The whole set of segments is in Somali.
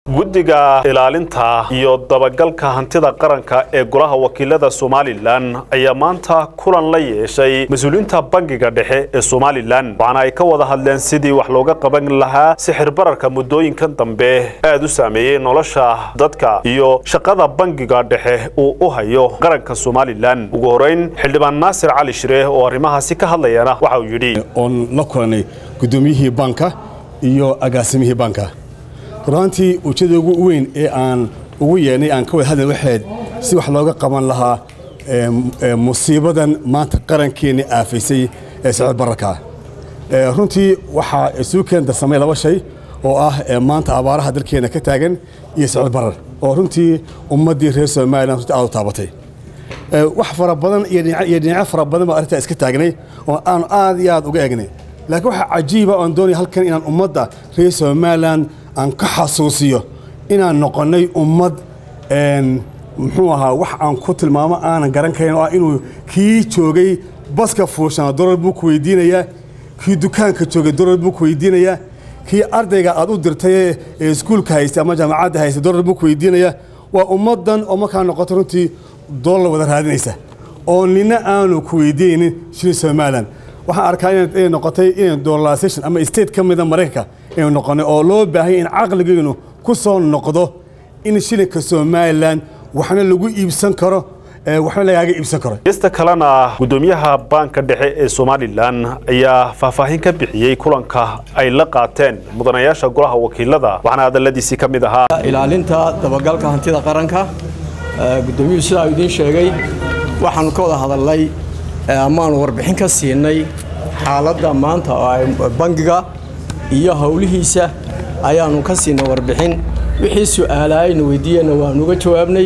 guddiga ilaalinta iyo dabagalka hantida qaranka ee golaha wakiilada somalilan ayaa maanta kulan la yeeshay mas-uuliyiinta bangiga dhexe ee somalilan waxaana ay ka wada hadleen sidii wax looga qaban lahaa sixir bararka muddooyinkan dambe aad u saameeyey nolosha dadka iyo shaqada bangiga dhexe uu u hayo qaranka somalilan ugu horeyn xildhibaan naasir cali shire oo arrimahaasi ka hadlayana waxa uu yidhi oon la kulanay guddoomiyihii banka iyo agaasimihii banka runaantii ujeedda ugu weyn ee aan ugu yeedhnay aan ka wada hadlay waxayd si wax looga qaban lahaa musiibadan maanta qarankeenni aafaysay ee sicir bararkaa runtii waxaa isugu keen darsamay laba shay oo ah maanta abaaraha dalkeenna ka taagan iyo sicir barar oo runtii ummaddii reer somalilan runtii aad u taabatay wax fara badan iyo dhinacyo fara badan baa arrintaa iska taagnay oo aanu aad iyo aad uga eegnay laakiin waxaa cajiiba oan doonaya halkan inaan ummadda reer somalilan aan ka xasuusiyo inaan noqonnay ummad muxuu ahaa wax aan ku tilmaamo aanan garan karin oo ah inuu kii joogay baska fuushana dolar buu ku weydiinayaa kii dukaanka joogay dolar buu ku weydiinayaa kii ardayga aad u dirtay ee iskuulka haystay ama jaamacadda haystay dolar buu ku weydiinayaa waa ummaddan oo markaa noqoto runtii dolar wada raadinaysa oo nina aanu ku weydiinaynin shiri somalilan waxaan arkaa inay noqotay inay dolarization ama state ka mida maraykanka inay noqonay oo loo baahanya in caqligeynu ku soo noqdo in shilinka somalilan waxna lagu iibsan karo waxna lagaaga iibsan karo gesta kalena guddoomiyaha baanka dhexe ee somalilan ayaa faahfaahin ka bixiyey kulanka ay la qaateen mudanayaasha golaha wakiilada waxaana hadaladiisii ka mid ahaa ilaalinta dabagalka hantida qaranka guddoomiyuhu sidaa uu idiin sheegay waxaanu ka wada hadalnay amaanu warbixin ka siinay xaaladda maanta bangiga iyo howlihiisa ayaanu ka siinay warbixin wixii su'aalaayna weydiiyeenna waanu uga jawaabnay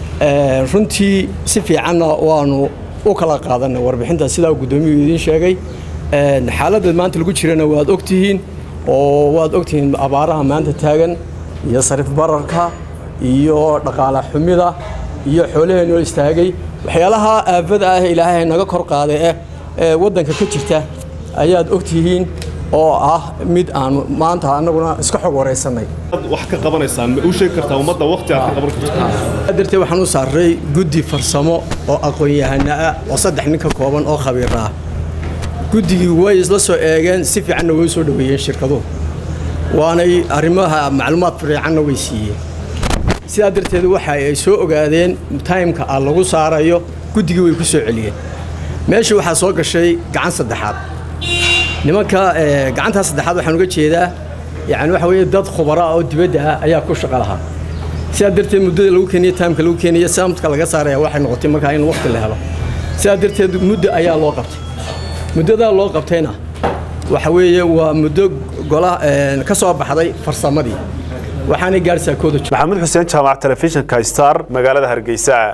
runtii si fiicanna waanu u kala qaadanay warbixinta sidaa guddoomiyuhu idiin sheegay xaaladda maanta lagu jirana waad ogtihiin oo waad ogtihiin abaaraha maanta taagan iyo sarif bararka iyo dhaqaala xumida iyo xoolaheenoo istaagay waxyaalaha aafada ah ilaahay naga kor qaaday eh ee waddanka ka jirta ayaad ogtihiin oo ah mid aanu maanta annaguna iska xog waraysanay wax ka qabanaysaan ma u sheegi kartaa ummadda waqti aad ka qaban karto darteed waxaan u saaray guddi farsamo oo aqoon-yahana ah oo saddex nin ka kooban oo khabiir ah guddigii way isla soo eegeen si fiicanna way soo dhoweeyeen shirkaduhu waanay arrimaha macluumaad fiicanna way siiyeen sidaa darteed waxa ay soo ogaadeen taymka ah lagu saarayo guddigii way ku soo celiyeen meesha waxaa soo gashay gacan saddexaad nimanka gacantaa saddexaad waxaan uga jeedaa yani waxa weeye dad khubara oo dibadda ah ayaa ku shaqo lahaa sidaa darteed muddada lagu keenaya taymka lagu keenaya saamtka laga saaraya waxay noqotay markaa in waqti la helo sidaa darteed muddo ayaa loo qabtay muddadaa loo qabtayna waxa weeye waa muddo gola ka soo baxday farsamadii waxaanay gaarhsaa kooda maxamed xuseen jaamac telefishinka star magaalada hargeysa